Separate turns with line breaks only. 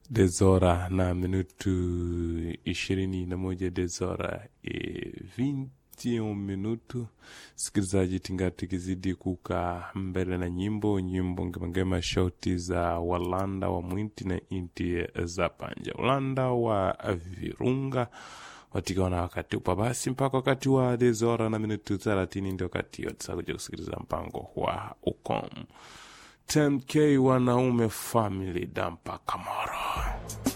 dezora na minutu ishirini na moja dezora e 21 minutu sikilizaji tingati kizidi kuka mbele na nyimbo nyimbo ngemangema shauti za walanda wa mwinti na inti za panja ulanda wa virunga watikana wakati upa basi mpaka wakati wa dezora na minutu thelathini ndio wakati yotisakuja kusikiliza mpango wa ukom 10k wanaume family dampa kamoro